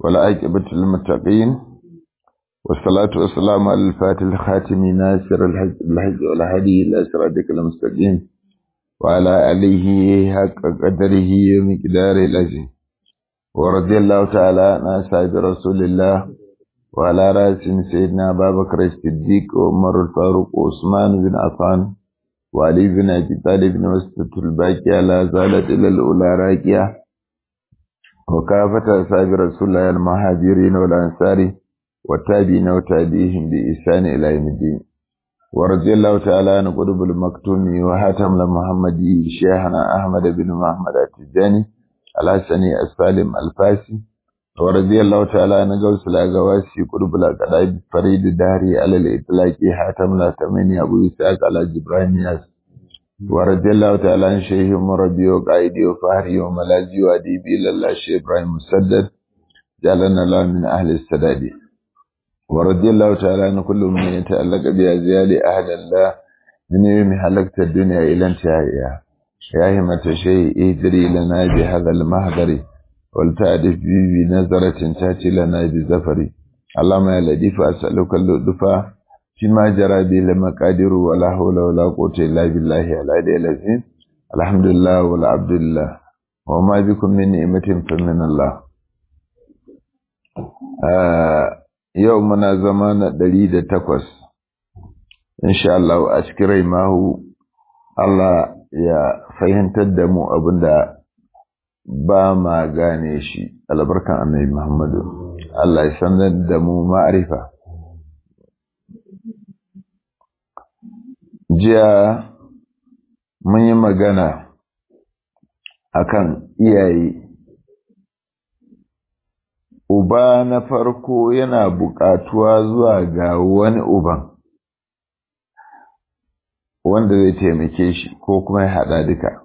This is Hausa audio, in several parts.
والعاقبة للمتقين والصلاة والسلام على الفاتح الخاتم ناصر الحج والهدي إلى صراطك المستقيم وعلى آله حق قدره ومقداره العظيم ورضي الله تعالى عن أصحاب رسول الله وعلى رأسهم سيدنا أبا بكر الصديق وعمر الفاروق وعثمان بن عفان وعلي بن أبي طالب بن وسط الباقية لا زالت إلى الأولى راكية وكافة أصحاب رسول الله المهاجرين والأنصار والتابعين وتابعيهم بإحسان إلى يوم الدين ورضي الله تعالى عن قطب المكتوم وحاتم المحمدي شيخنا أحمد بن محمد التجاني الحسني السالم الفاسي ورضي الله تعالى عن غوث الأغواسي قطب الأقداب فريد الدهري على الإطلاق حاتم الأتمني أبو إسحاق على جبران ياس ورضي الله تعالى عن شيخ مربي وقائدي وفهري وملاذي وأديبي لله شيخ إبراهيم مسدد جعلنا الله من أهل السداد ورضي الله تعالى عن كل من يتألق بأزيال أهل الله من يوم حلقت الدنيا إلى انتهائها يا همة شيء اهدري لنا بهذا المهدر ولتعرف بي بنظرة تأتي لنا بزفر اللهم يا لطيف أسألك اللطف فيما جرى به المقادير ولا حول ولا قوة إلا بالله العلي العظيم الحمد لله والعبد لله وما بكم من نعمة فمن الله آه yau muna zama na ɗari da takwas insha Allah a cikin rai mahu Allah ya fahimtar da mu abinda ba ma gane shi albarkan annabi Muhammadu Allah ya sanar da mu ma'arifa jiya mun yi magana akan iyaye uba na farko yana buƙatuwa zuwa ga wani uban wanda zai taimake shi ko kuma ya haɗa duka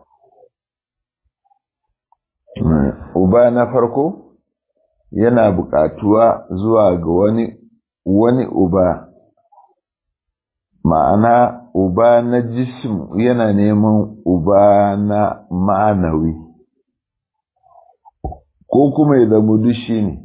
uba na farko yana buƙatuwa zuwa ga wani wani uba ma'ana uba na jism yana neman uba na ma'anawi ko kuma ya zama dushi ne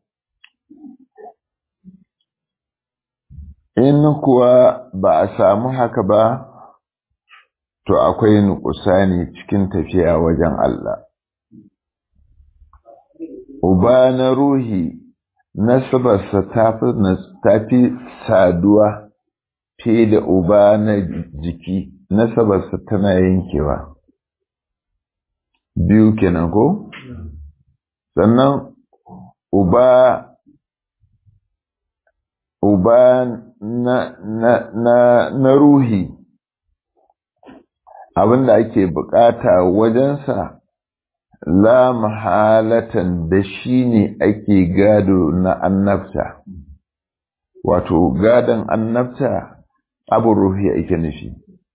in kuwa ba a samu haka ba to akwai nukusani cikin tafiya wajen Allah uba na ruhi nasabarsa ta fi saduwa fiye da uba na jiki nasabarsa tana yankewa biyu kenan ko sannan uba uba na, na, na, na ruhi abinda ake bukata wajensa la mahalatan da shi ne ake gado na annabta wato gadon annabta abu ruhi ake nufi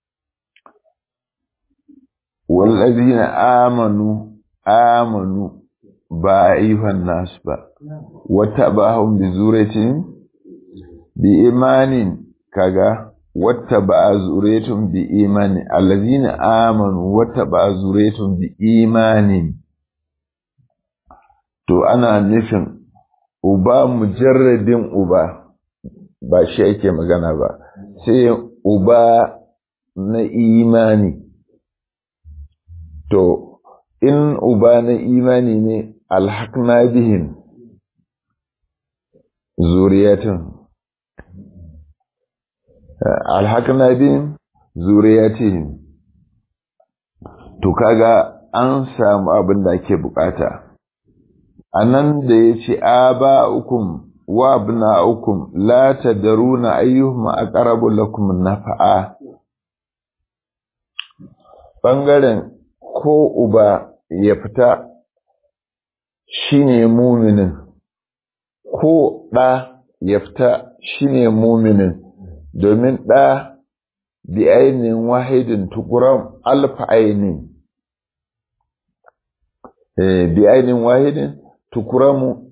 wallazina amanu amanu ba ayyuhan nasu ba wata bahun bi zuratin bi imanin kaga wata ba zuretun bi imani allazina amanu wata ba zuretun bi imanin to ana nufin uba mujarradin uba ba shi ake magana ba sai uba na imani to in uba na imani ne alhaqna bihim zuriyatan alhaqna bihim zuriyatihim to kaga an samu abin da ake bukata anan da yace aba'ukum wa abna'ukum la tadruna ayyuhum aqrabu lakum nafa'a bangaren ko uba ya fita shine muminin ko ɗa ya fita shine muminin domin ɗa bi ainihin wahidin tukuram alfa ainihin bi ainihin wahidin tukuramu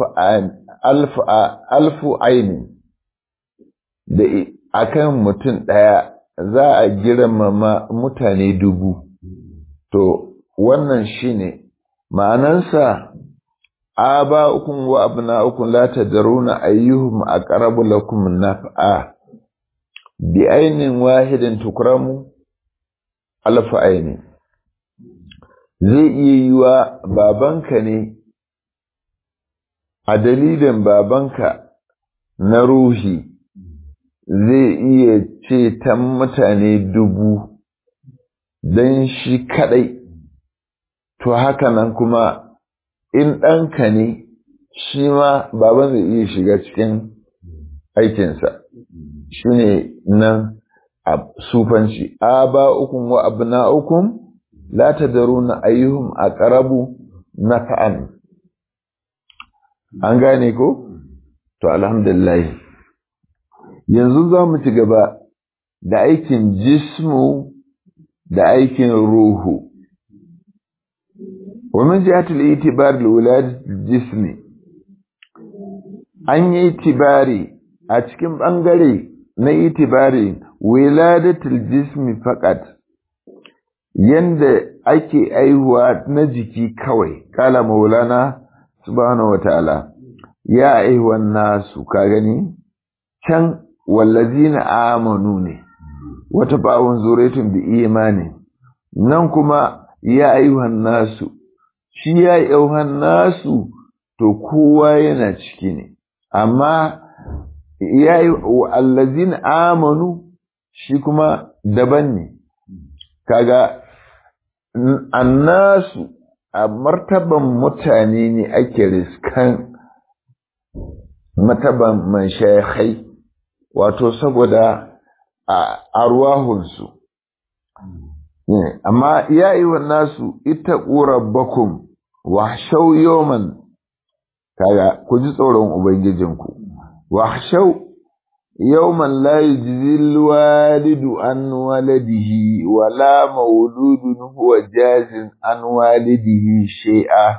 alfu ainihin da akan mutum ɗaya za a girmama mutane dubu to wannan shine ma'anansa aba'ukum wa abna'ukum la tadruna ayyuhum aqrabu lakum naf'a bi ainin wahidin tukramu alfa aini zai iya yiwa babanka ne a dalilin babanka na ruhi zai iya ceton mutane dubu don shi kadai to haka nan kuma in ɗanka ne shi ma baban zai iya shiga cikin aikinsa shi ne nan a sufanci a ba ukun wa abu na ukun la ta daru na ayyuhun a ƙarabu na fa'an an gane ko? to alhamdulillah yanzu za mu ci gaba da aikin jismu da aikin ruhu ومن جهة الاعتبار لولادة الجسم an yi itibari a cikin ɓangare na itibari wiladatul jismi faƙat yanda ake aihuwa na jiki kawai kala maulana subhanahu wa ta'ala ya aihuwan nasu ka gani can wallazina amanu ne wata bawon zuretun bi imani nan kuma ya aihuwan nasu shi ya aihuwan nasu to kowa yana ciki ne amma ya yi allazin amanu shi kuma daban ne kaga annasu a martaban mutane ne ake riskan martaban man shayakhai wato saboda a arwahunsu amma ya yi wa nasu ita rabbakum wa shau yoman kaga ku ji tsoron ubangijinku wa shau yawman la yujzil walidu an waladihi wala mauludun huwa jazin an walidihi shay'a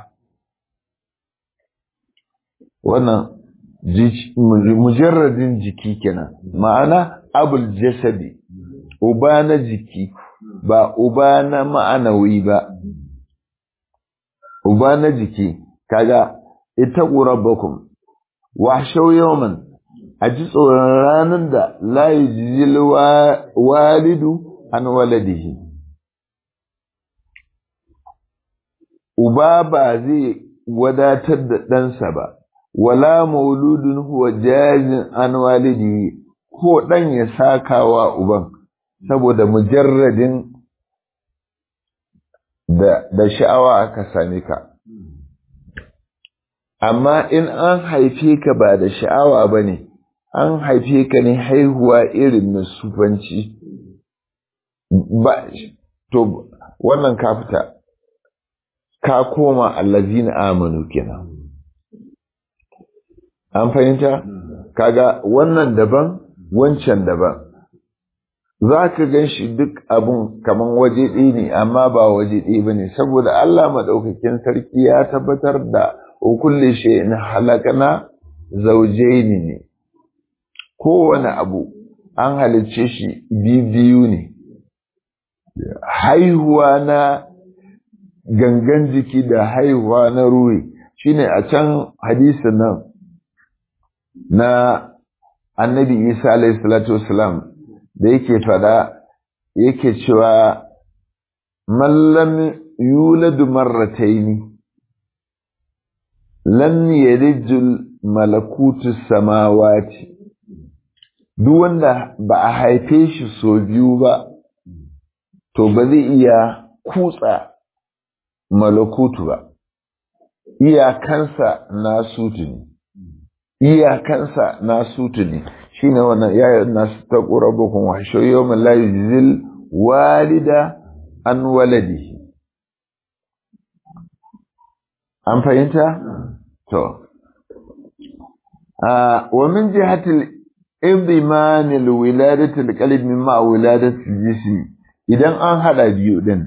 wannan mujarradin jiki kenan ma'ana abul jasadi uba na jiki ba uba na ma'anawi ba uba na jiki kaga ita rabbakum wa shau yawman a ji tsoron ranar da la yujzil walidu an waladihi uba ba zai wadatar da ɗansa ba wala mauludun huwa jazin an walidihi ko ɗan ya saka wa uban saboda mujarradin da, da sha'awa aka same ka amma in an haife ka ba da sha'awa ba ne an haife ka ne haihuwa irin na sufanci ba to wannan ka fita ka koma allazina amanu kenan an fahimta kaga wannan daban wancan daban za ka gan shi duk abun kaman waje ɗaya ne amma ba waje ɗaya ba ne saboda Allah maɗaukakin sarki ya tabbatar da kulle shi in halakana zaujaini ne kowane abu an halicce shi biyu ne haihuwa na gangan jiki da haihuwa na ruhi shine a can hadisin nan na annabi isa alayhi salatu wasalam da yake fada yake cewa mallam yuladu marrataini lam yarijul malakutu samawati duk wanda ba a haife shi so biyu ba to ba zai iya kutsa malakutu ba iyakansa na sutu ne iyakansa na sutu ne shi ne wannan yayin nasu ta ƙurabukun washe yau malayi zil walida an waladihi an fahimta? to wa min jihatil idman alwiladati alqalb mimma wiladati jismi idan an hada biyu din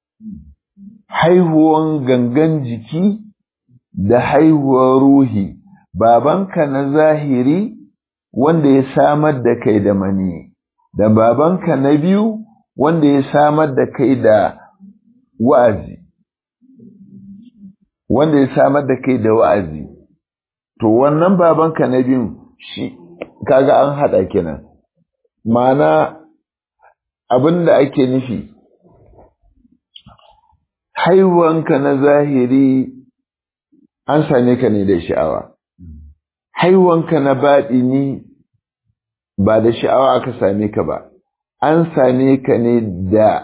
haihuwan gangan jiki da haihuwar ruhi babanka na zahiri wanda ya samar da kai da mani da babanka na biyu wanda ya samar da kai da wa'azi wanda ya samar da kai da wa'azi to wannan babanka na biyun shi kaga an haɗa kenan ma'ana abin da ake nufi haihuwanka na zahiri an same ka ne da sha'awa haihuwanka na baɗini ba da sha'awa aka same ka ba an same ka ne da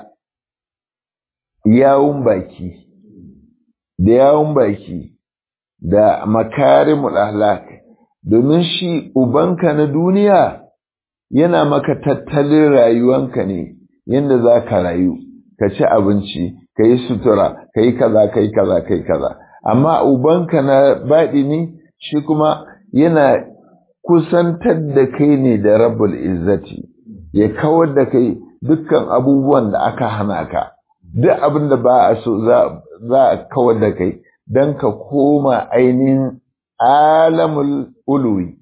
yawun baki da yawun baki da makarimul ahlak domin shi ubanka na duniya yana maka tattalin rayuwanka ne yadda za ka rayu ka ci abinci ka yi sutura ka yi kaza ka yi kaza ka yi kaza amma ubanka na baɗini shi kuma yana kusantar da kai ne da rabbul izzati ya kawar da kai dukkan abubuwan da aka hana ka duk abin da ba a so za a kawar da kai don ka koma ainihin alamul uluwi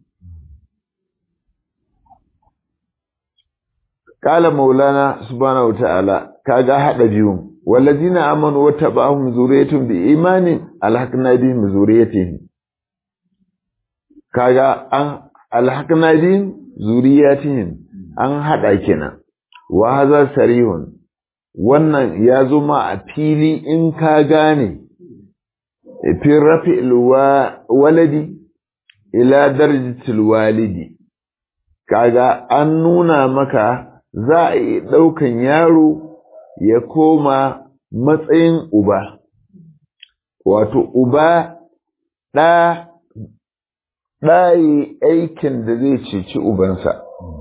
Kala maulana subhanahu ta'ala kaga hada biyun wallazina amanu wattaba'ahum zuriyatun bi imanin alhaqna bihim zuriyatihim kaga an alhaqna bihim zuriyatihim an hada kenan wa hadha sarihun wannan ya zo ma a fili in ka gane fi rafi'il waladi ila darajatil walidi kaga an nuna maka za a yi ɗaukan yaro ya koma matsayin uba wato uba ɗa ɗayi aikin da zai ceci ubansa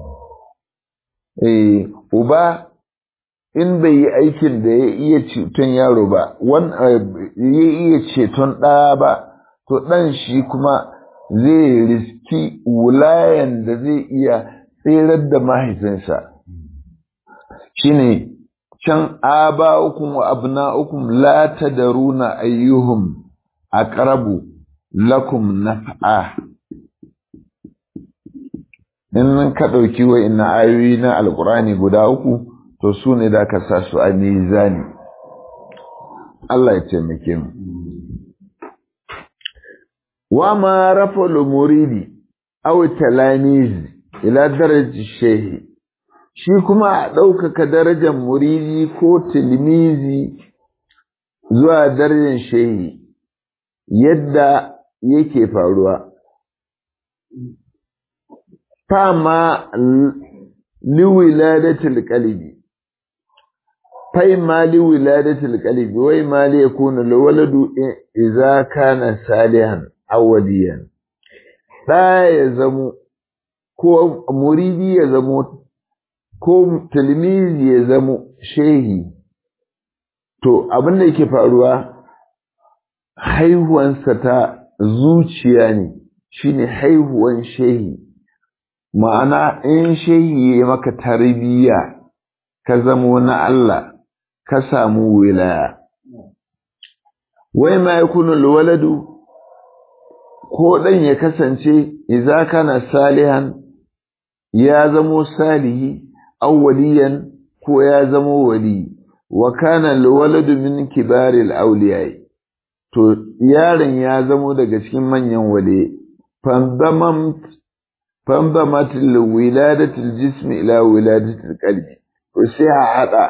eh uba in bai yi aikin da ya iya ceton yaro ba ya iya ceton ɗa ba to ɗan shi kuma zai riski wulayen da zai iya tserar da mahaifinsa shine can aba'ukum wa abna'ukum la tadruna ayyuhum aqrabu lakum naf'a in ka dauki wa'inna ayoyi na alqur'ani guda uku to su ne da ka sa su a mizani Allah ya taimake mu wa ma rafa'ul muridi aw talamiz ila darajati shehi shi kuma a ɗaukaka darajar muridi ko tilmizi zuwa darajar shehi yadda yake faruwa fama liwiladatul qalbi fai ma liwiladatul qalbi wai ma li yakuna lawaladu idza kana salihan awwaliyan da ya zamo ko muridi ya zamo ko tilmizi ya zamo shehi to abin da yake faruwa haihuwansa ta zuciya ne shine haihuwan shehi ma'ana in shehi ya maka tarbiyya ka zamo na Allah ka samu wilaya wai ma yakunu alwaladu ko dan ya kasance idza kana salihan ya zamo salihi awwaliyan ko ya zamo wali wa kana alwaladu min kibaril awliya to yaron ya zamo daga cikin manyan wale fandamat fandamat wiladatu aljism ila wiladatu alqalbi to sai a hada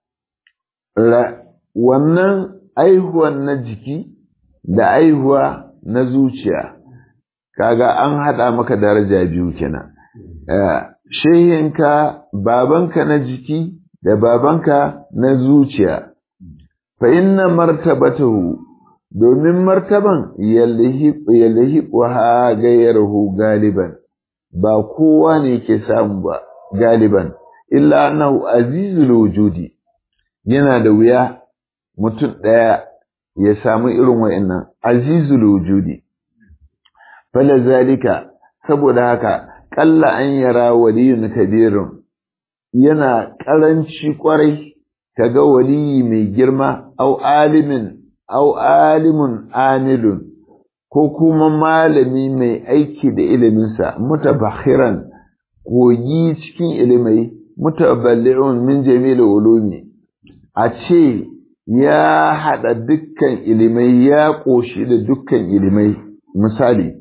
wannan aihuwan na jiki da aihuwa na zuciya kaga an hada maka daraja biyu kenan shehinka babanka na jiki da babanka na zuciya fa inna martabatahu domin martaban yalhiqu ha gayyaruhu galiban ba kowa ne ke samu ba galiban illa annahu azizul wujudi yana da wuya mutum ɗaya ya samu irin wa'annan azizul wujudi fala zalika saboda haka ƙalla an yara waliyun kabirun yana ƙaranci ƙwarai kaga waliyi mai girma au alimin au alimun amilun ko kuma malami mai aiki da iliminsa mutabakhiran kogi cikin ilimai mutaballi'un min jamil ulumi a ce ya haɗa dukkan ilimai ya ƙoshi da dukkan ilimai misali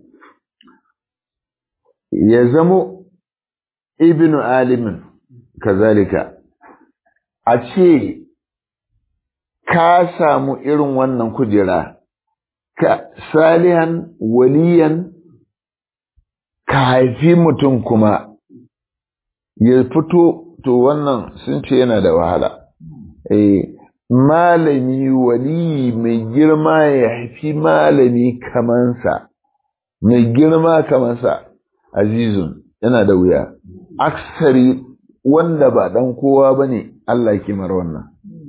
ya zamo ibnu alimin kazalika a ce ka samu irin wannan kujera ka salihan waliyan ka haifi mutum kuma ya fito to wannan sun ce yana da wahala eh malami wali mai girma ya haifi malami kamansa mai girma kamansa azizun yana da wuya aksari wanda ba dan kowa ba ne Allah kimar wannan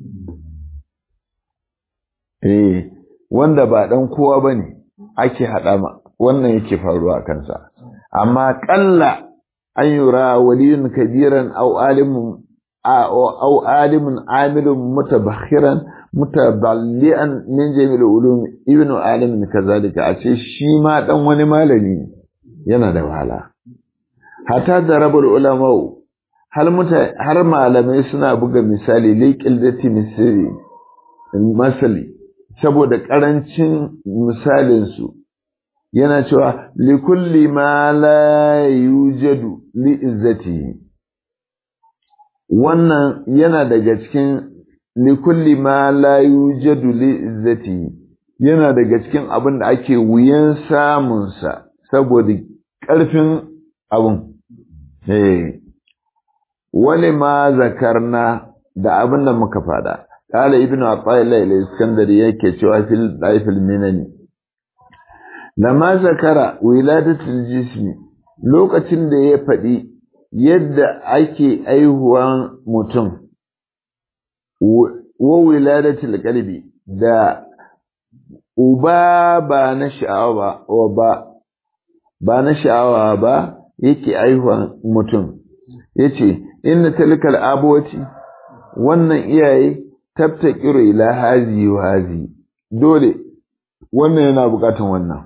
eh wanda ba dan kowa ba ne ake haɗa ma wannan yake faruwa kansa amma ƙalla an yura waliyun kabiran au alimun أو عالم عامل متبخرا متبلئا من جميع العلوم ابن عالم كذلك أشي شي ما دان wani malami yana da wahala hatta da rabul ulama har muta har malamai suna buga misali liqil dati misali masali saboda karancin misalin su yana cewa likulli ma la yujadu li izzatihi wannan yana daga cikin likulli ma la yujadu li izzati yana daga cikin abin da ake wuyan samun sa saboda ƙarfin abun eh wale ma zakarna da abin da muka fada qala ibnu atayla al-iskandari yake cewa fil daifil minani lama zakara wiladatul jismi lokacin da ya faɗi yadda ake aihuwan mutum wa wiladatul qalbi da uba ba na sha'awa ba ba na sha'awa ba yake aihuwan mutum yace inna tilkal abawati wannan iyaye tabtaqiru ila hazi wa hazi dole wannan yana bukatun wannan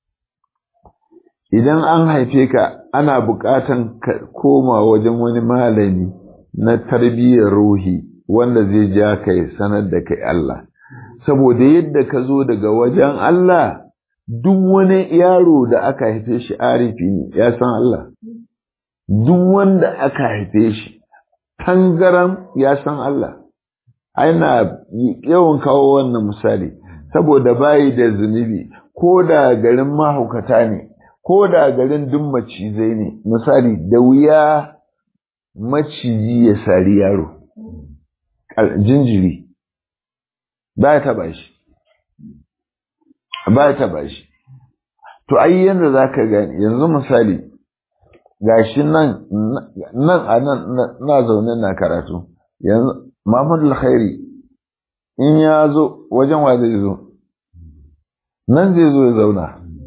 idan an haife ka ana buƙatan ka koma wajen wani malami na tarbiyyar ruhi wanda zai ja ka ya sanar da kai Allah saboda yadda ka zo daga wajen Allah duk wani yaro da aka haife shi arifi ne ya san Allah duk wanda aka haife shi tangaram ya san Allah aina yawan kawo wannan misali saboda bayi da zunubi ko da garin mahaukata ne ko da garin duk macizai ne misali da wuya maciji ya sari yaro jinjiri ba ya taba shi ba ya taba shi to ai yanda za ka gani yanzu misali gashi nan nan a nan na zaune na karatu yanzu Muhammadu Alkhairi in ya zo wajen wa zai zo nan zai zo ya zauna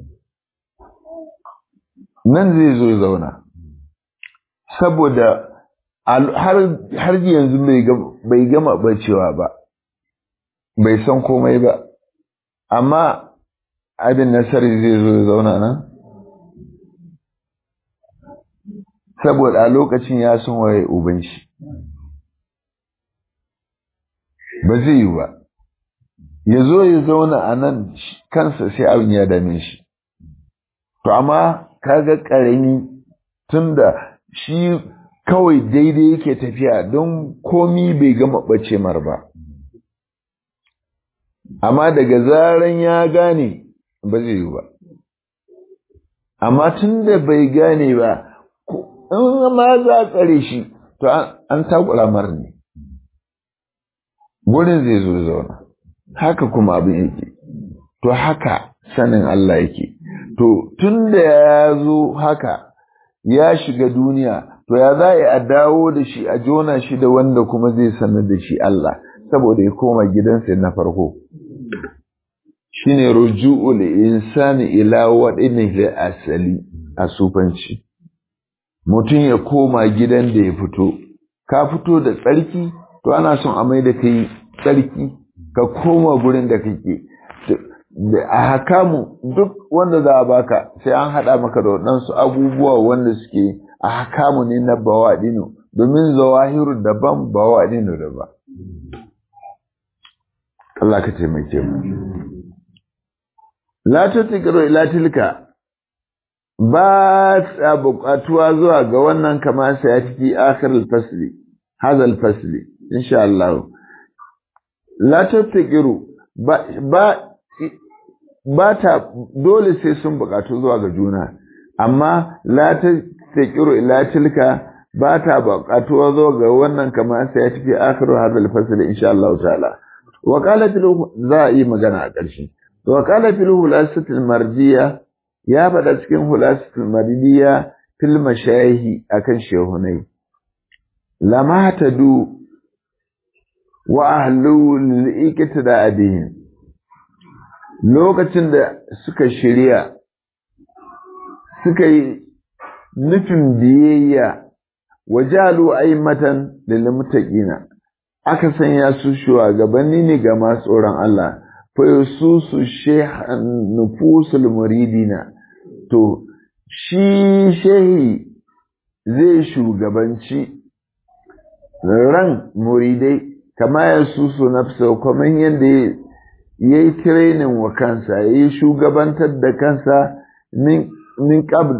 nan zai zo ya zauna saboda har yanzu bai gama bacewa ba bai san komai ba amma abin nasari zai zo ya zauna nan saboda a lokacin ya san waye uban shi ba zai yi ba ya zo ya zauna a nan kansa sai abin ya dame shi to amma kaga ƙarami tunda shi kawai daidai yake tafiya don komi bai gama ɓace mar ba amma daga zaran ya gane ba zai yi ba amma tunda bai gane ba in ma za a tsare shi to an takura mar ne gurin zai zo zauna haka kuma abin yake to haka sanin Allah yake to tun da ya zo haka ya shiga duniya to ya za a dawo da shi a jona shi da wanda kuma zai sanar da shi Allah saboda ya koma gidansa na farko shine ruju'ul insani ila wadinihi asali a sufanci mutum ya koma gidan da ya fito ka fito da tsarki to ana son a mai da kai tsarki ka koma gurin da kake a hakamu duk wanda za a baka sai an haɗa maka da waɗansu abubuwa wanda suke a hakamu ne na bawaɗino domin zawahiru daban bawaɗino daban Allah ka taimake mu la tutiqru ila tilka ba ta buƙatuwa zuwa ga wannan kama sai a ciki akhir al-fasli hadha al-fasli insha Allah la tutiqru ba ba ba ta dole sai sun buƙatu zuwa ga juna amma la tutiqru ila tilka ba ta buƙatuwa zuwa ga wannan kama sai a ciki akhir hadha al-fasli insha Allah ta'ala wa qalat za a yi magana a ƙarshe wa qala fil hulasatil marjiya ya faɗa cikin hulasatul maridiya fil mashayihi akan shehunai lama tadu wa ahlu lil da abihim lokacin da suka shirya suka yi nufin biyayya wajalu aimatan lil muttaqina aka sanya su shugabanni ne ga masu tsoron Allah fayususu shehan nufusul muridina to shi shehi zai shugabanci ran muridai kama ya susu nafsa kamar yadda ya yi tirenin wa kansa ya yi shugabantar da kansa min qabl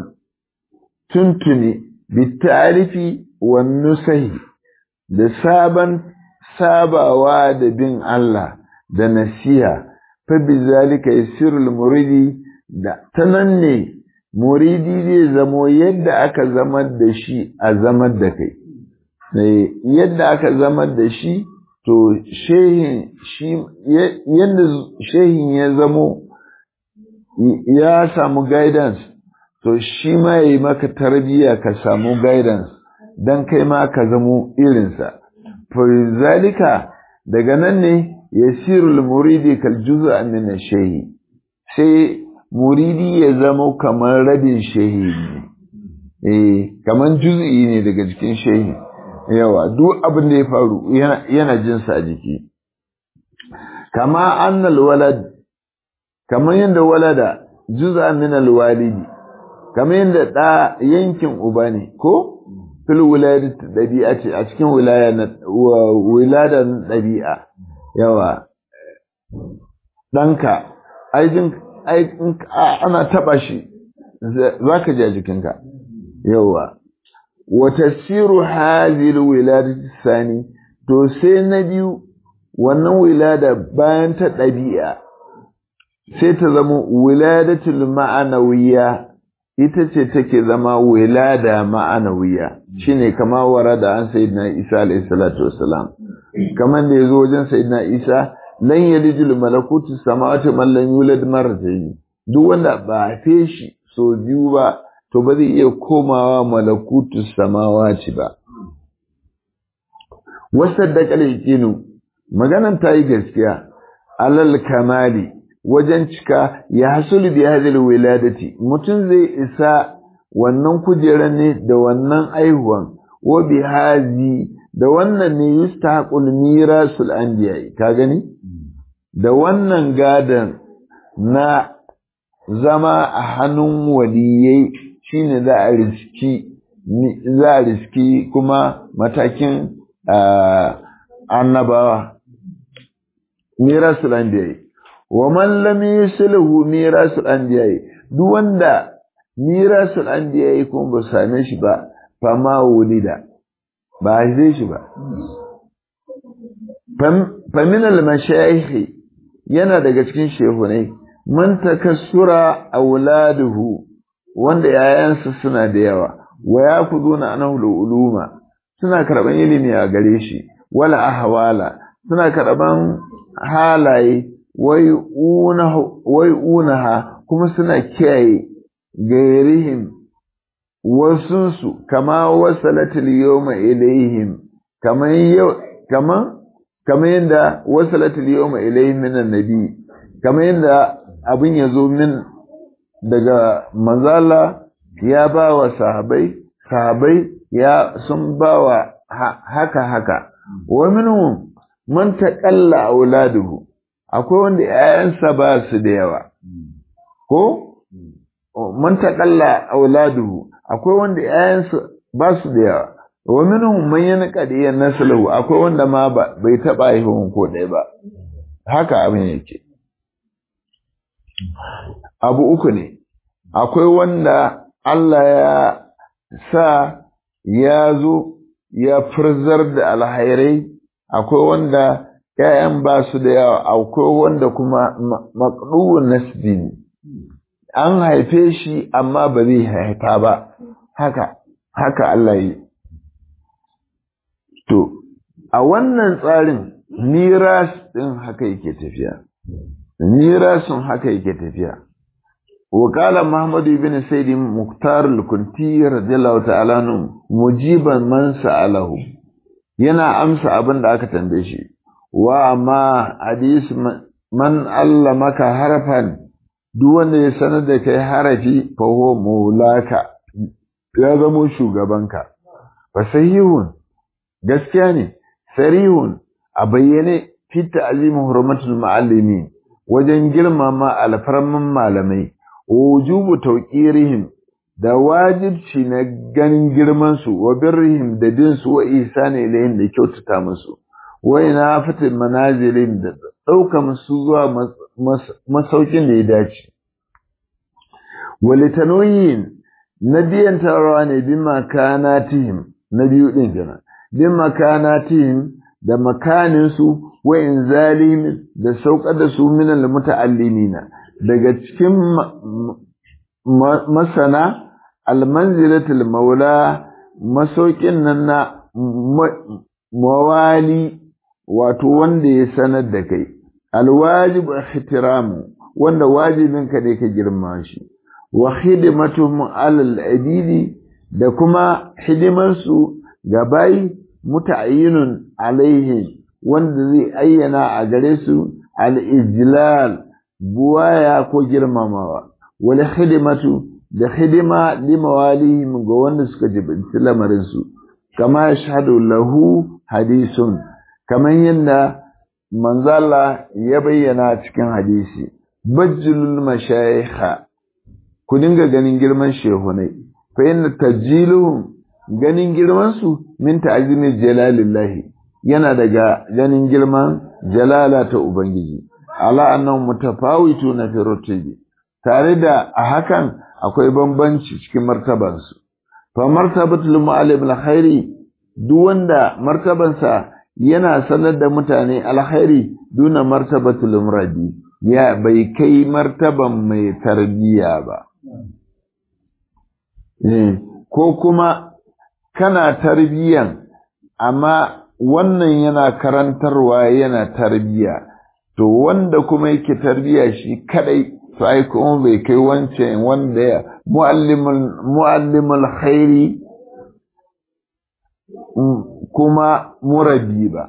tuntuni bitarifi wa nusahi da sabon sabawa da bin Allah da nasiha fa bizalika yasirul muridi da tanan ne muridi zai zamo yadda aka zamar da shi a zamar da kai yadda aka zamar da shi to shehin shi yadda shehin ya zamo ya samu guidance to shi ma yayi maka tarbiyya ka samu guidance dan kai ma ka zamo irinsa fa zalika daga nan ne yasirul muridi kal juz'a min ash-shay'i sai muridi ya zama kamar rabin shehi ne eh kamar juz'i ne daga jikin shehi yawa duk abin da ya faru yana jin sa a jiki kama annal walad kamar yadda walada juz'a min al-walidi kamar yadda da yankin uba ne ko fil wilayati dabi'a ce a cikin wilaya na wiladan dabi'a yawa ɗanka aijin ana taɓa shi za ka ji a jikinka yawa wata siru hazil wiladati sani to sai na biyu wannan wilada bayan ta ɗabi'a sai ta zama wiladatul ma'anawiya ita ce take zama wilada ma'anawiya shine kama warada an sayyidina Isa alayhi salatu wassalam kaman da yazo wajen sayyidina Isa lan yalijul malakutu samawati man lam yulad marratayn duk wanda ba a fe shi so biyu ba to ba zai iya komawa malakutu samawati ba wasaddaqa al maganan ta yi gaskiya alal kamali wajen cika ya hasulu bi hadhihi wiladati mutum zai isa wannan kujeran ne da wannan aihuwan wa bi hazi da wannan ne yustahaqul mirasul anbiya ka gani da wannan gadan na zama a hannun waliyai shine za a riski za a riski kuma matakin annabawa mirasul anbiya wa man lam yusilhu mirasul anbiya duk wanda mirasul anbiya kuma ba same shi ba fa ma wulida ba haife shi ba fa min al mashayikh yana daga cikin shehunai man takassura auladuhu wanda yayansa suna da yawa wa yakuduna anhu uluma suna karban ilimi a gare shi wala ahwala suna karban halaye wai unaha kuma suna kiyaye gairihim wasunsu kama wasalatul yawma ilaihim kaman yau kaman kaman yanda wasalatul yawma ilaihim min annabi kaman yanda abin yazo min daga manzala ya ba wa sahabai sahabai ya sun ba wa haka haka wa minhum man taqalla auladuhu akwai wanda ‘ya'yansa ba su da yawa, ko? Man taƙalla auladuhu, akwai wanda ‘ya'yansa ba su da yawa, wa minhum man yana ƙadiyyar nasalahu, akwai wanda ma bai taɓa haihuwan ko ɗaya ba. haka abin yake abu uku ne akwai wanda Allah ya sa ya zo ya furzar da alhairai akwai wanda ‘ya'yan ba su da yawa akwai wanda kuma maƙduwun nasbi ne an haife shi amma ba zai haifa ba haka haka Allah yi to a wannan tsarin miras ɗin haka yake tafiya mirasun haka yake tafiya وقال محمد بن سيد مختار الكنتي رضي الله تعالى عنه مجيبا من سأله yana amsa abin da aka tambaye shi wa amma hadis man allamaka harfan duk wanda ya sanar da kai harafi fa huwa maulaka ya zamo shugabanka fa sahihun gaskiya ne sarihun a bayyane fi ta'zim hurmatul muallimin wajen girmama alfarman malamai wujubu tauqirihim da wajibci na ganin girman su wa birrihim da bin su wa ihsani ilayhim da kyautata musu wa ina fatil manazilin da dauka musu zuwa masaukin da ya dace walitanoyin na biyan tarawa ne bin makanatihim na biyu din kenan bin makanatihim da makanin su wa inzalihim da saukar da su minal muta'allimina daga cikin masana almanzilatul maula masaukin nan na mawali wato wanda ya sanar da kai alwajib ihtiramu wanda wajibin ka ne ka girma shi wa khidmatuhum alal adidi da kuma hidimar su ga bayi muta'ayyinun alaihi wanda zai ayyana a gare su al-ijlal buwaya ko girmamawa wal khidmatu da hidima limawalihim ga wanda suka jibinci lamarin su kama yashhadu lahu hadisun kaman yadda manzala ya bayyana cikin hadisi bajjulul mashayikha ku dinga ganin girman shehunai fa inna tajiluhum ganin girman su min ta'zimi jalalillahi yana daga ganin girman jalala ta ubangiji ala annahum mutafawituna fi rutibi tare da a hakan akwai bambanci cikin martabansu fa martabatul mu'allim alkhairi duk wanda martabansa yana sanar da mutane alkhairi duna martabatul muradi ya bai kai martaban mai tarbiya ba ko kuma kana tarbiyan amma wannan yana karantarwa yana tarbiya to wanda kuma yake tarbiya shi kadai to ai kuma bai kai wancan wanda ya muallimul muallimul khairi kuma murabi ba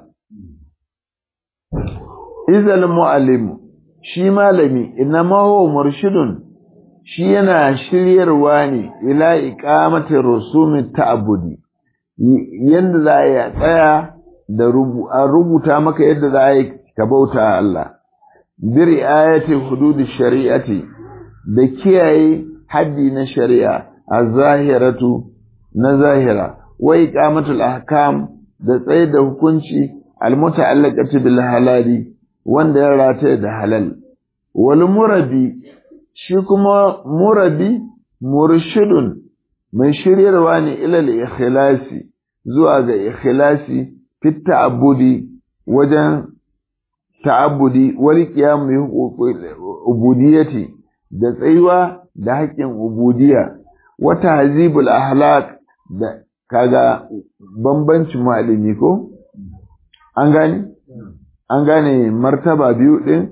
izal muallim shi malami inma huwa murshidun shi yana shiryarwa ne ila iqamati rusumi ta'budi yanda za a tsaya da rubuta maka yadda za a yi ka bauta Allah bi ri'ayati hududi shari'ati da kiyaye haddi na shari'a az-zahiratu na zahira wa iqamatul ahkam da tsaye da hukunci al-muta'allaqati bil halali wanda ya rataye da halal wal murabi shi kuma murabi murshidun mai shiryarwa ne ilal ikhlasi zuwa ga ikhlasi fit ta'abbudi wajen ta'abbudi wal qiyam bi ubudiyyati da tsayuwa da haƙƙin ubudiyya wa tahzibul ahlak da kaga bambancin malami ko an gane an gane martaba biyu din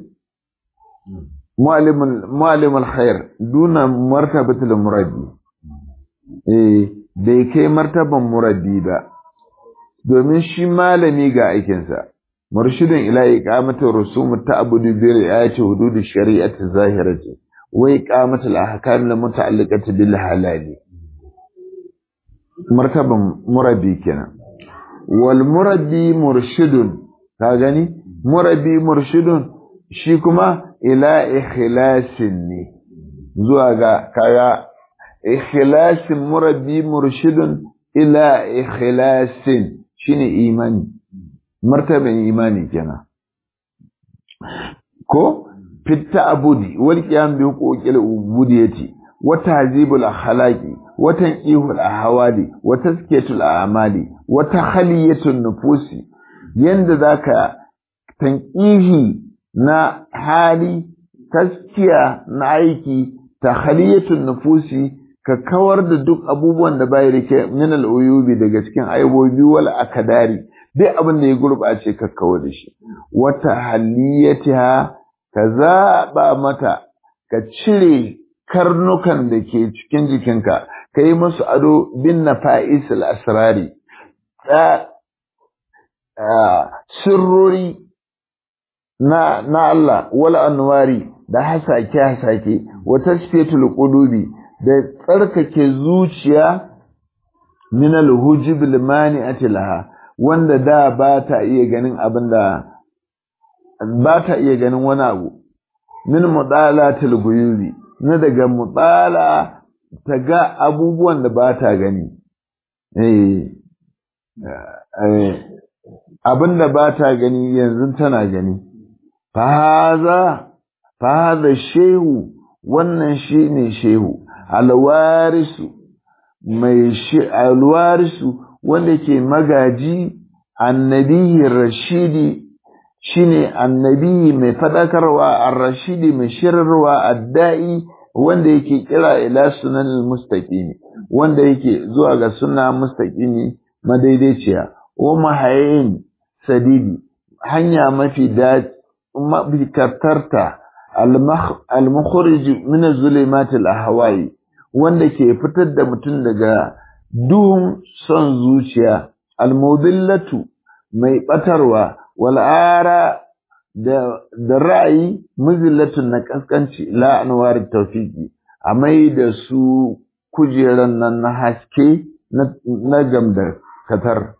mu'allimul khair duna martabatul murabbi eh bai kai martaban murabbi ba domin shi malami ga aikinsa murshidin ila iqamati rusum ta'budu bi ri'ayati hudud shari'ati zahirati wa iqamati al-ahkam al-muta'alliqati bil halali martaban murabbi kenan wal murabbi murshidun ka gani murabbi murshidun shi kuma ila ikhlasin ne zuwa ga kaga ikhlasin murabbi murshidun ila ikhlasin shine imani martaban imani kenan ko fitta abudi wal qiyam bi huquqil ubudiyati wa tahzibul akhlaqi wa tanqihul ahwali wa tazkiyatul a'mali wa takhliyatun nufusi yanda zaka tanqihi na hali taskiya na aiki takhliyatun nufusi ka kawar da duk abubuwan da bai rike min al-uyubi daga cikin aibobi wal akadari duk abin da ya gurbace ka kawar da shi wata haliyatiha ka zaba mata ka cire karnukan da ke cikin jikinka ka yi musu ado bin nafa'is al-asrari sirrori na na Allah wal anwari da hasake hasake wa tasfiyatul qulubi da tsarkake zuciya min al-hujub al-mani'ati laha wanda da ba ta iya ganin abinda ba ta iya ganin wani abu min mudalatil guyubi na daga mudala ta ga abubuwan da ba ta gani eh abinda ba ta gani yanzu tana gani fahaza fahaza shehu wannan shine shehu alwarisu mai shi alwarisu wanda ke magaji annabi rashidi shine annabi mai fadakarwa ar-rashidi mai shirarwa addai wanda yake kira ila sunan mustaqimi wanda yake zuwa ga sunna mustaqimi madaidaiciya wa mahayin sadidi hanya mafi da mafi kartarta al-mukhrij min az-zulumat al-ahwa'i wanda ke fitar da mutum daga duhun son zuciya al-mudillatu mai batarwa wal ara da da ra'ayi muzillatun na kaskanci la anwar tawfiqi a mai da su kujeran nan na haske na gamda katar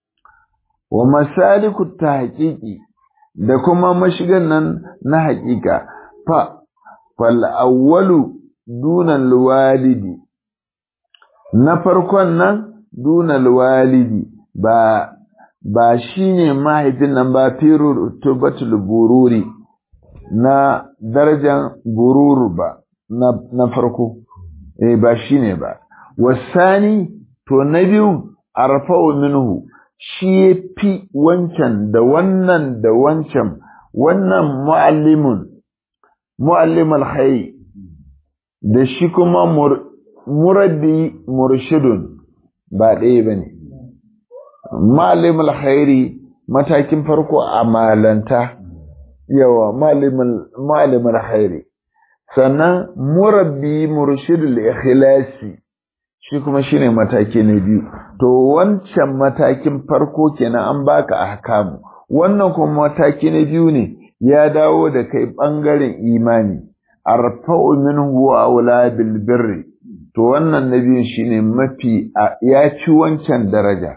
wa masaliku tahqiqi da kuma mashigan nan na haƙiƙa fa fal awwalu dunan walidi na farkon nan dunan walidi ba ba shine mahaifin nan ba firu tubatul bururi na darajan bururu ba na, na farko eh ba shine ba wasani to na biyu arfa'u minhu shi fi wancan da wannan da wancan wannan mu'allimun mu'allimul hayy da shi kuma murabbi murshidun ba ɗaya bane mu'allimul khairi matakin farko a malanta yawa mu'allimul khairi sannan murabbi murshidul ikhlasi shi kuma shine mataki na biyu to wancan matakin farko kenan an baka ahkamu wannan kuma mataki na biyu ne ya dawo da kai bangaren imani arfa'u minhu wa aula bil birri to wannan na biyun shine mafi ya ci wancan daraja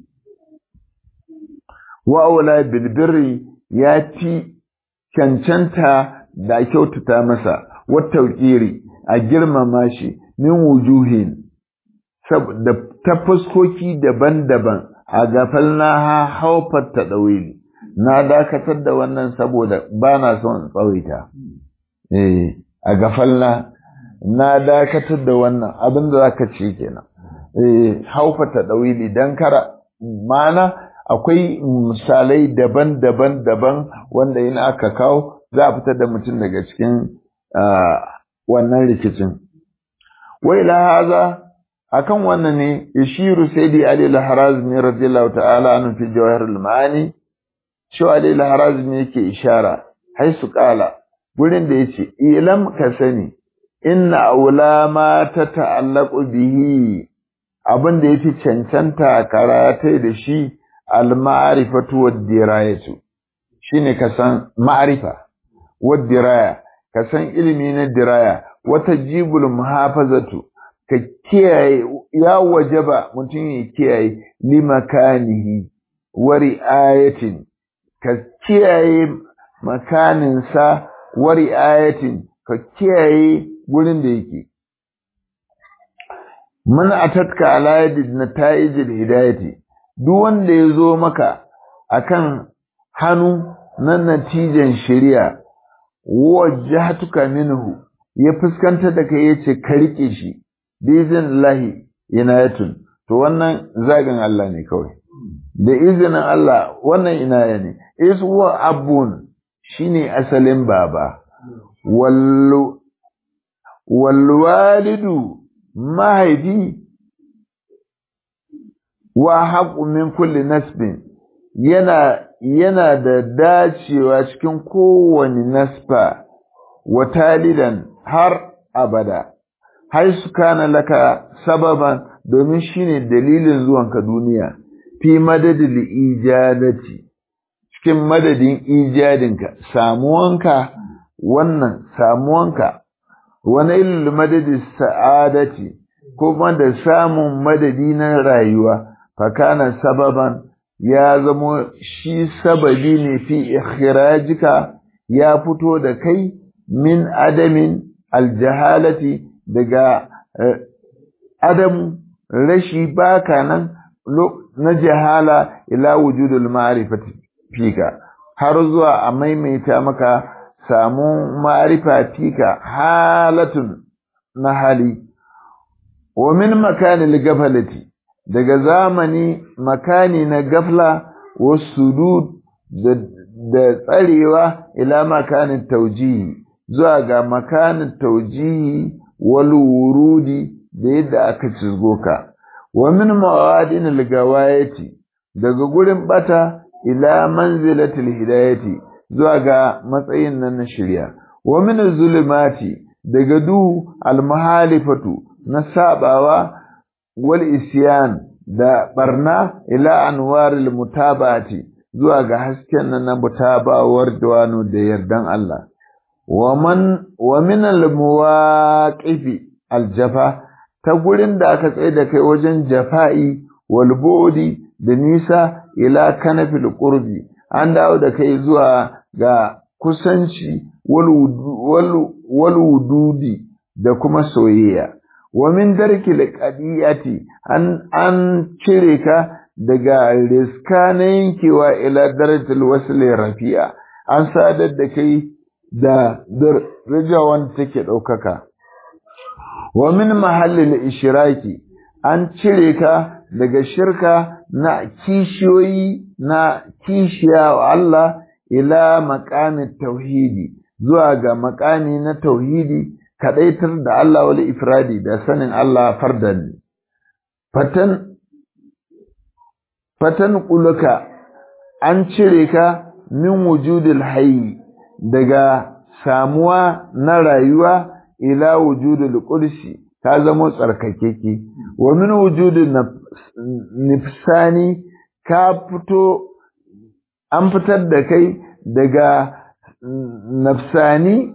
wa aula bil birri ya ci cancanta da kyautata masa wa tauqiri a girmama shi min wujuhin da ta fuskoki daban-daban a gafalna ha haufar ta ɗauyi na dakatar da wannan saboda ba na son tsawaita eh a gafalna na dakatar da wannan abin da zaka ce kenan eh haufar ta ɗauyi dan kara mana akwai misalai daban-daban daban wanda in aka kawo za a fitar da mutum daga cikin wannan rikicin wai la haza akan wannan ne ishiru sayyidi ali al-harazmi radiyallahu ta'ala anhu fi jawahir al-ma'ani shi ali al-harazmi yake ishara haisu qala gurin da yace ilam ka sani inna aula ma ta ta'allaqu bihi abin da yafi cancanta karatai da shi al-ma'rifatu wad-dirayatu shine ka san ma'rifa wad-diraya ka san ilimi na diraya wata jibul muhafazatu ka kiyaye ya wajaba mutum ya kiyaye limakanihi wa ri'ayatin ka kiyaye makaninsa wa ri'ayatin ka kiyaye gurin da yake man atatka ala yadi nata'ijil hidayati duk wanda ya zo maka akan hannu na natijan shari'a wajjahtuka minhu ya fuskantar da kai yace ka rike shi bizin lahi inayatun to wannan zagin Allah ne kawai da izinin Allah wannan inaya ne is huwa abun shine asalin baba wallu walwalidu mahaifi wa haƙu min kulli nasbin yana yana da dacewa cikin kowane nasfa wa talidan har abada har su kana laka sababan domin shine dalilin zuwanka duniya fi madadin ijadati cikin madadin ijadinka samuwanka wannan samuwanka wani ilil madadin sa'adati kuma da samun madadi na rayuwa fakana sababan ya zamo shi sababi ne fi ikhrajika ya fito da kai min adamin aljahalati daga adamu rashi baka nan na jahala ila wujudul ma'rifati fika har zuwa a maimaita maka samu ma'rifa fika halatun na hali wa min makanil gafalati daga zamani makani na gafla wa sudud da tsarewa ila makanin taujihi zuwa ga makanin taujihi wal wurudi da yadda aka cizgo ka wa min mawadin al-gawayati daga gurin bata ila manzilatil hidayati zuwa ga matsayin nan na shirya wa min zulumati daga du al-mahalifatu na sabawa wal isyan da barna ila anwaril mutabati zuwa ga hasken nan na mutabawar dawano da yardan Allah wa man wa min al muwaqifi al jafa ta gurin da aka tsaye da kai wajen jafa'i wal bu'di da nisa ila kanafil qurbi an dawo da kai zuwa ga kusanci wal wududi da kuma soyayya wa min darkil qadiyati an an cire ka daga riska na yankewa ila darajatul wasl rafi'a an sadar da kai da daraja wanda take daukaka wa min mahallil ishraki an cire ka daga shirka na kishiyoyi na kishiya wa Allah ila maqamit tauhidi zuwa ga maqami na tauhidi kadaitar da Allah wal ifradi da sanin Allah fardan fatan fatan quluka an cire ka min wujudil hayy daga samuwa na rayuwa ila wujudil qudsi ka zama tsarkakeke wa min wujudin nifsani ka fito an fitar da kai daga nafsani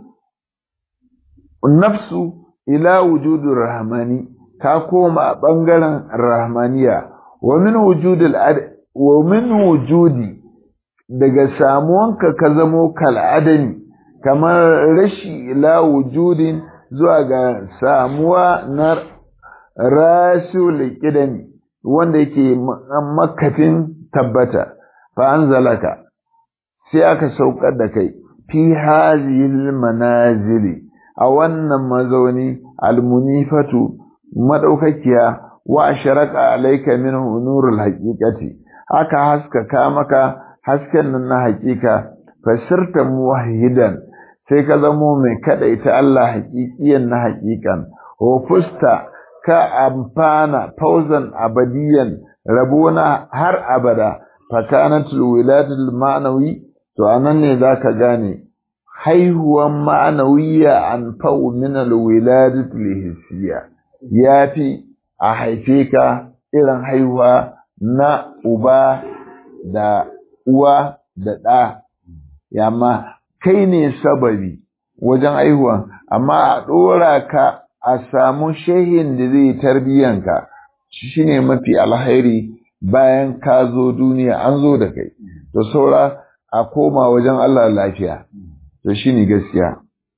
nafsu ila wujudin rahmani ka koma ɓangaren rahmaniya wa min wujudil wa min wujudi daga samuwanka ka zamo kal'adami kamar rashi ila wujudin zuwa ga samuwa na rasul kidani wanda yake makafin tabbata fa anzalaka sai aka saukar da kai fi hazihil manazili a wannan mazauni almunifatu madaukakiya wa asharaka alayka minhu nurul haqiqati aka haskaka maka hasken nan na haqiqa fasirta muwahhidan sai ka zamo mai kadaita Allah haqiqiyan na haqiqan wa fusta ka amfana fauzan abadiyan rabona har abada fakanatul wilayatul ma'nawi to anan ne zaka gane haihuwan ma'anawiya an fa'u min alwiladatul hissiya yafi a haife ka irin haihuwa na uba da uwa da ɗa yamma kai ne sababi wajen haihuwan amma a ɗora ka a samu shehin da zai tarbiyyanka shi ne mafi alhairi bayan ka zo duniya an zo da kai to saura a koma wajen Allah lafiya to shi ne gaskiya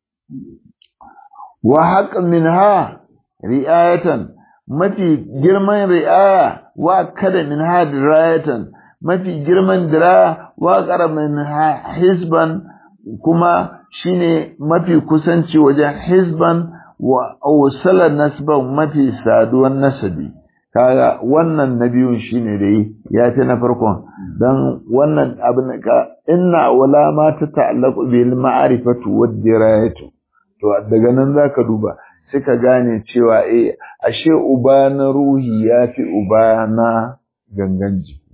wa haƙin min ha ri'ayatan mafi girman ri'aya wa kada min ha dirayatan mafi girman dira wa ƙaramin hisban kuma shine mafi kusanci wajen hisban wa ausala nasban mafi saduwan nasabi kaga wannan na biyun shine dai ya fi na farkon dan wannan abin ka inna wala ma ta ta'allaqu bil ma'rifatu wad dirayatu to daga nan zaka duba sai ka gane cewa eh ashe uba na ruhi ya fi uba na gangan jiki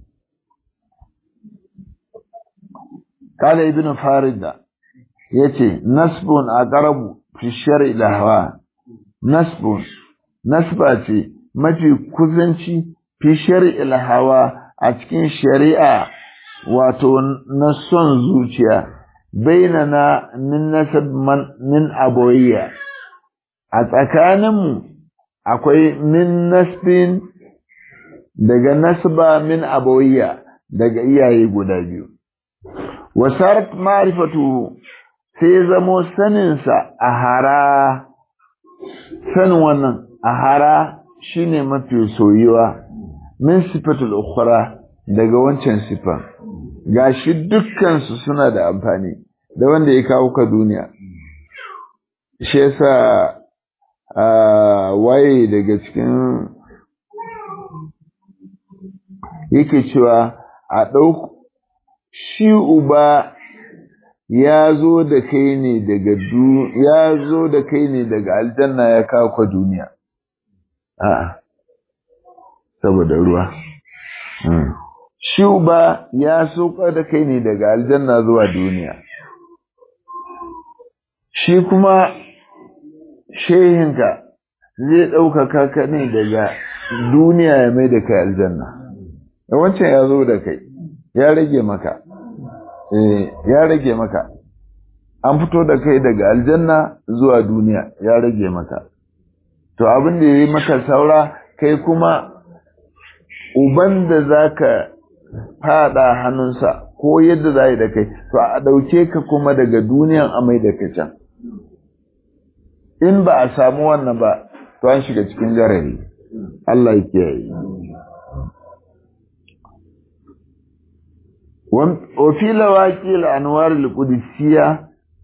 kala ibn farida yace nasbun aqrabu fi shar'i lahwa nasbun nasba ce mafi kusanci fi shar'i lahwa a cikin shari'a wato na son zuciya bainana min nasab man min abawiyya a tsakaninmu akwai min nasbin daga nasba min abawiyya daga iyaye guda biyu wasarat ma'rifatu sai zamo saninsa a hara sanin wannan a hara shine mafi soyuwa min sifatul ukhra daga wancan sifa gashi dukkan su suna da amfani da wanda ya kawo ka duniya shi yasa waye daga cikin yake cewa a ɗau shi uba ya zo da kai ne daga ya zo da kai ne daga aljanna ya kawo ka duniya a'a saboda ruwa shi uba ya soka da kai ne daga aljanna zuwa duniya shi kuma shehinka zai ɗaukaka ka ne daga duniya ya mai da kai aljanna wancan ya zo da kai ya rage maka ya rage maka an fito da kai daga aljanna zuwa duniya ya rage maka to abin da ya yi maka saura kai kuma uban da za ka fada hannunsa ko yadda za yi da kai to a ɗauke ka kuma daga duniyan amai da ka can in ba a samu wannan ba to an shiga cikin jarari Allah ya kiyaye وفي لواكي الأنوار القدسية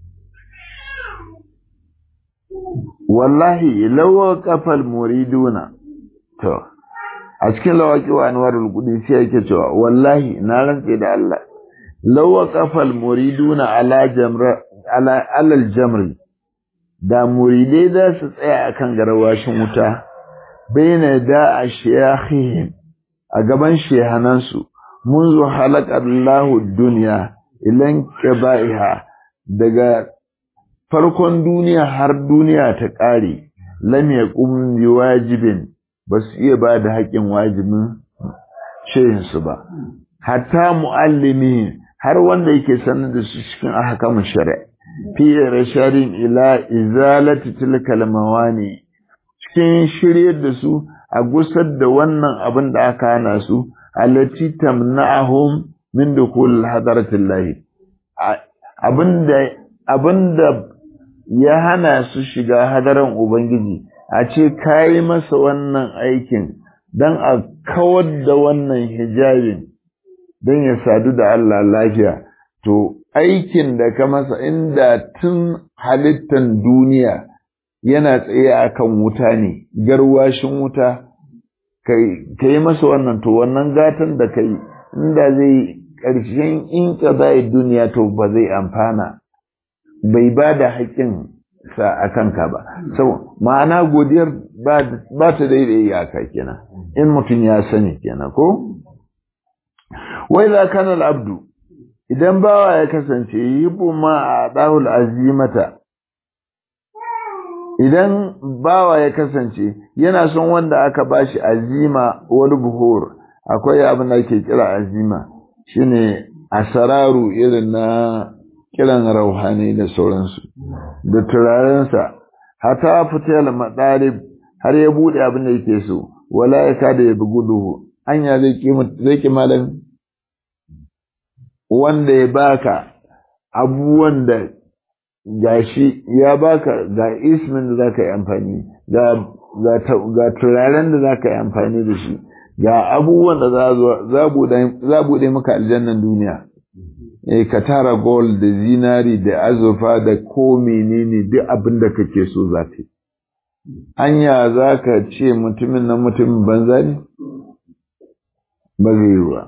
والله لو وقف المريدون تو أشكال لواكي وأنوار القدسية كتوا والله نارن كده الله لو وقف المريدون على جمر على على الجمر da muridai za su tsaya akan garwashin wuta bayyana da a shiyahihim a gaban shehanansu منذ خلق الله الدنيا إلى انقضائها daga farkon duniya har duniya ta ƙare lam yaqum bi wajibin ba su iya ba da haƙƙin wajibin shehinsu ba hatta muallimi har wanda yake sanar da su cikin ahkamu shari'a fi rasharin ila izalati tilkal mawani cikin shiryar da su a gusar da wannan abin da aka hana su allati tamna'ahum min dukul hadaratillahi abinda abinda ya hana su shiga hadaran ubangiji a ce kai masa wannan aikin dan a kawar da wannan hijabin dan ya sadu da Allah lafiya to aikin da ka masa inda tun halittan duniya yana tsaye akan wuta ne garwashin wuta ka yi masa wannan to wannan gatan da ka yi inda zai ƙarshen in ka zai duniya to ba zai amfana bai ba da haƙƙin sa a kanka ba sau ma'ana godiyar ba ta daidai iyaka kenan in mutum ya sani kenan ko wai za kana abdu idan bawa ya kasance yi ma a ɗahul azimata idan bawa ya kasance yana son wanda aka bashi azima wani buhur akwai abin da ake kira azima shine asararu irin na kiran rauhani da sauransu da turarensa hata fitar madalib har ya bude abin da yake so wala ya kada ya bugu duhu anya zai ki zai ki malam wanda ya baka abubuwan da gashi ya baka ga ismin da zaka yi amfani ga ga turaren da zaka yi amfani da shi ga abubuwan da za buɗe maka aljannan duniya eh ka tara gold da zinari da azurfa da ko menene duk abin da kake so za ka yi anya za ka ce mutumin nan mutumin banza ne ba zai yi ba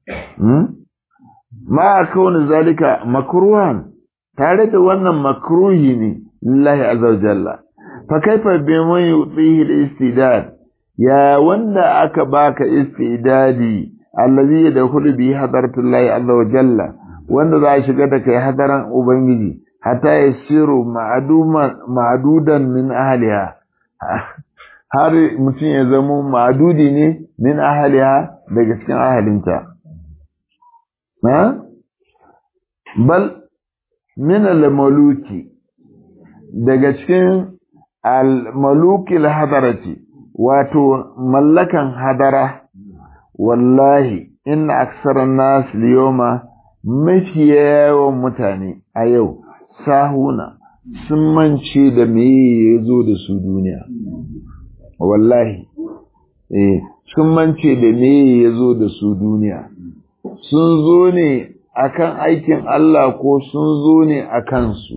ma a kawai zalika makruhan tare da wannan makruhi ne lillahi azza wa jalla fa kaifa bi man yutihi al-istidad ya wanda aka baka istidadi allazi yadkhulu bi hadratillahi azza wa jalla wanda za a shiga da kai hadaran ubangiji hatta yasiru ma'dudan min ahliha har mutum ya zama ma'dudi ne min ahliha daga cikin ahalinta bal min al-maluki daga cikin al-maluki al-hadarati wato mallakan hadara wallahi inna aksaran nas liyoma mafi yawan mutane a yau sahuna sun mance da me ya zo da su duniya wallahi eh sun mance da me ya zo da su duniya sun zo ne akan aikin Allah ko sun zo ne a kansu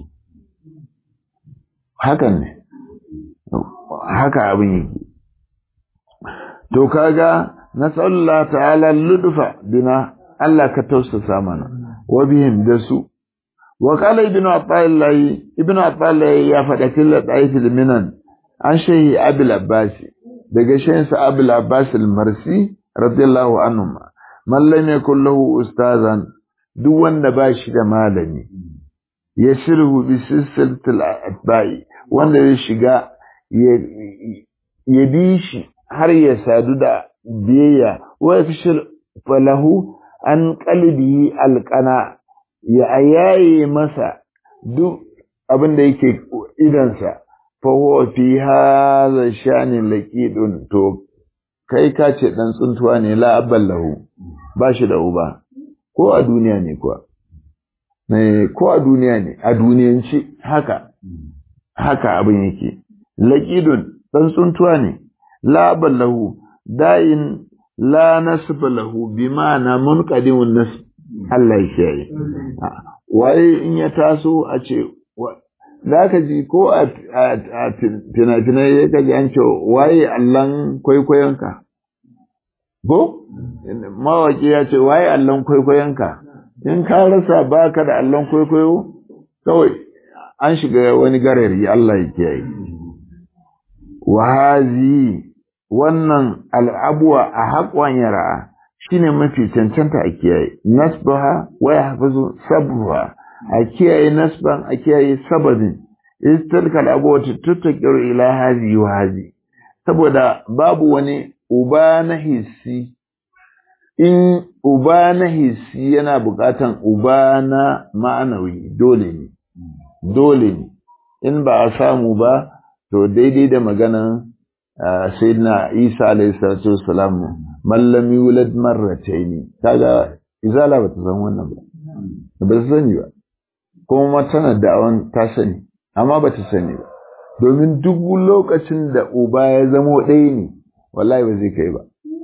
hakan ne haka abin yake to kaga nasallallahu ta'ala ludfa bina Allah ka tausasa mana wa bihim da su wa qala ibnu ata'illahi ibnu ata'illahi ya faɗa fil daifil minan an shehi abul abbas daga shehin sa abul abbas al-marsi radiyallahu anhu man lam yakul lahu ustazan duk wanda ba shi da malami ya shirhu bi silsilatil atba'i wanda ya shiga ya bi shi har ya sadu da biyayya wa yafshil falahu an qalbihi alqana ya ayaye masa duk abin da yake idansa fa huwa fi hadha shani laqidun to kai ka ce dan tsuntuwa ne la aballahu ba shi da uba ko a duniya ne kuwa ko a duniya ne a duniyanci haka haka abin yake laqidun dan tsuntuwa ne la ballahu dayin la nasba lahu bima'ana munqadimun nasb Allah ya kiyaye waye in ya taso a ce zaka ji ko a fina-finai ya kaji an ce waye Allahn kwaikwayonka ko mawaki ya ce waye Allahn kwaikwayonka in ka rasa baka da Allahn kwaikwayo kawai an shiga wani garari Allah ya kiyaye wahazi wannan al'abuwa a haƙon yara shine mafi cancanta a kiyaye nasbaha wa yahfazu sabruha a kiyaye nasban a kiyaye sababin istilka al'abuwa tattakiru ila hazi wa hazi saboda babu wani uba na hissi in uba na hissi yana buƙatan uba na ma'anawi dole ne dole ne in ba a samu ba to daidai da maganan sayyidina Isa alayhi salatu wassalam man lam yulad marratayn kaga izala bata san wannan ba ba ta sani ba kuma tana da'awan ta sani amma bata sani ba domin duk lokacin da uba ya zamo ɗaya ne wallahi ba zai kai ba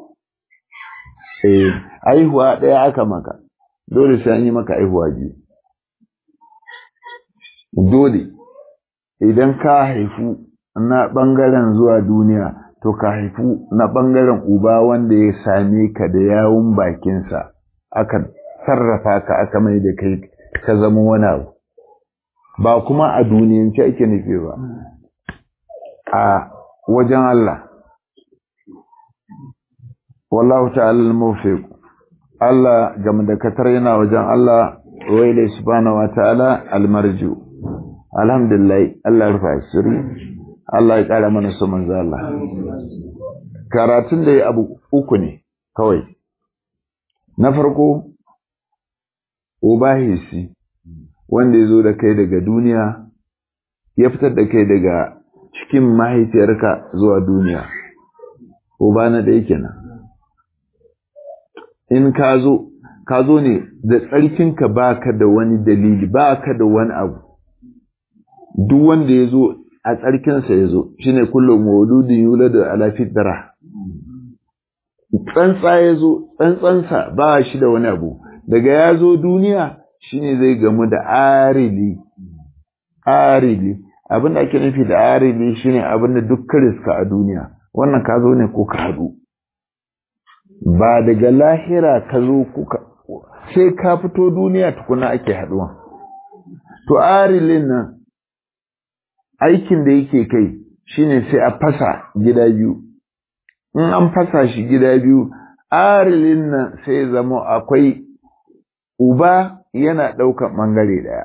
eh aihuwa ɗaya aka maka dole sai an yi maka aihuwa biyu dole idan ka haifu na ɓangaren zuwa duniya to ka haifu na ɓangaren uba wanda ya same ka da yawun bakinsa aka sarrafa ka aka mai da kai ka zama wani abu ba kuma a duniyance ake nufi ba a wajen Allah wallahu ta'ala al-muwaffiq Allah game da katar yana wajen Allah wailai subhanahu wa ta'ala al-marju alhamdulillah Allah ya rufa asiri Allah ya ƙara mana su manzo Allah. Karatun da ya abu uku ne kawai. Na farko, Ubahisi, wanda ya zo da kai daga duniya, ya fitar da kai daga cikin mahaifiyarka zuwa duniya. Uba na da yake nan. In ka zo, ka zo ne da tsarkinka ba ka da wani dalili, ba ka da wani abu. Duk wanda ya zo a tsarkinsa ya zo shi ne kullum mauludin yula da ala fitara tsantsa ya zo tsantsansa ba shi da wani abu daga ya zo duniya shine zai gamu da arili arili abin da ake nufi da arili shine abin da duk riska a duniya wannan ka zo ne ko ka haɗu ba daga lahira ka zo kuka sai ka fito duniya tukuna ake haɗuwa to arilin nan aikin da yake kai shine sai a fasa gida biyu in an fasa shi gida biyu arilin nan sai zama akwai uba yana ɗaukan ɓangare ɗaya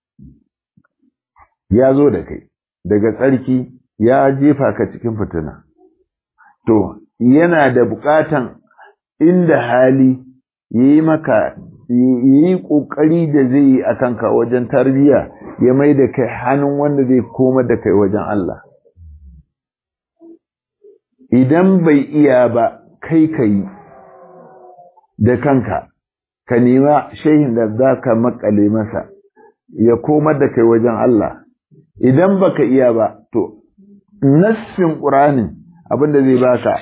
ya zo da kai daga tsarki ya jefa ka cikin fitina to yana da buƙatan inda hali yi maka yi ƙoƙari da zai yi a kanka wajen tarbiyya ya mai da kai hannun wanda zai koma da kai wajen Allah idan bai iya ba kai ka yi da kanka ka nema shehin da za ka makale masa ya koma da kai wajen Allah idan baka iya ba to nassin ƙuranin abinda zai baka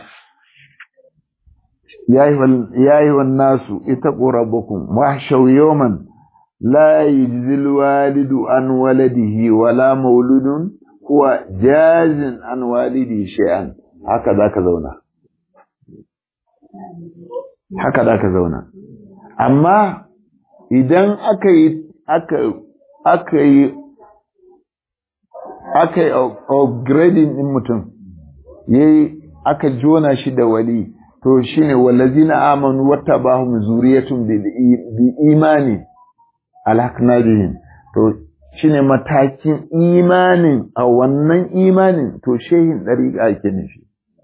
ya yi nasu ita ƙorabakun wahshau yawman la yajzil walidu an waladihi wala mauludun huwa jazin an walidi shay'an haka za ka zauna haka za ka zauna amma idan aka yi aka aka yi aka yi upgrading din mutum yayi aka jona shi da wali to shine wallazina amanu wattabahum zuriyatun bi imani alhaqna bihim to shine matakin imanin a wannan imanin to shehin dariqa ake nufi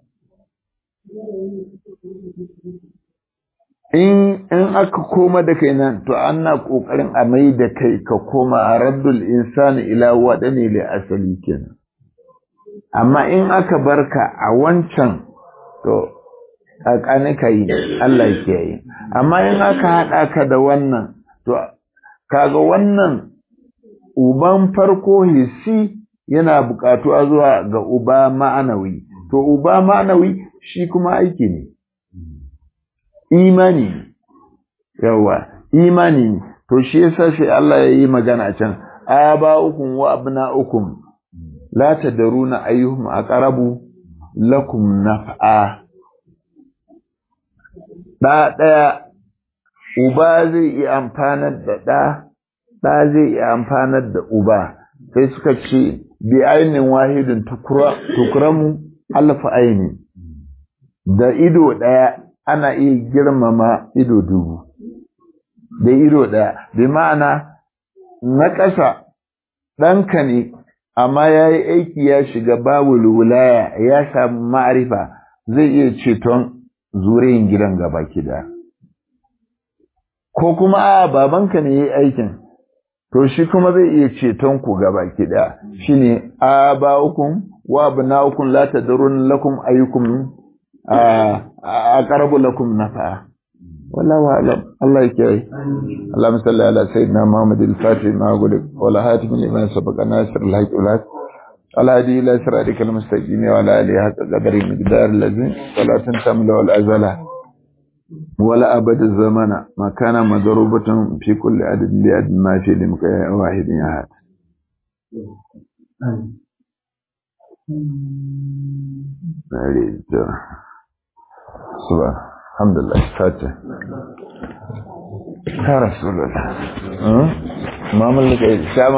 in in aka koma da kai nan to ana kokarin a mai da kai ka koma a raddul insani ila wadani li asali kenan amma in aka barka a wancan to kakani ka yi Allah ke yi amma in aka haɗa ka da wannan to kaga wannan uban farko hissi yana buƙatuwa zuwa ga uba ma'anawi to uba ma'anawi shi kuma aiki ne imani yawa imani ne to shi yasa sai Allah ya yi magana can aba'ukum wa abna'ukum la tadruna ayyuhum aqrabu lakum naf'a da daya uba zai yi amfanar da da da zai yi amfanar da uba sai suka ce bi ainin wahidin tukura tukuramu alfa aini da ido daya ana iya girmama ido dubu da ido ɗaya bi ma'ana na ƙasa ɗanka ne amma ya yi aiki ya shiga babu wulaya ya samu ma'arifa zai iya ceton zuriyin gidan gaba kida ko kuma a babanka ne ya yi aikin to shi kuma zai iya ceton ku gaba kida shine a ba'ukum wa abna'ukum la tadrun lakum ayyukum أقرب لكم نفعا والله أعلم الله يكفي اللهم صل على سيدنا محمد الفاتح ما أقول ولا هاتم لما سبق ناصر الحق والحق على هذه إلى صراطك المستقيم وعلى آله حق قدر المقدار الذي ولا تنسى ولا أزله ولا أبد الزمن ما كان مضروبة في كل عدد لعدد ما في لمكان واحد أحد سبحان الحمد لله فاتح يا رسول الله ما ملك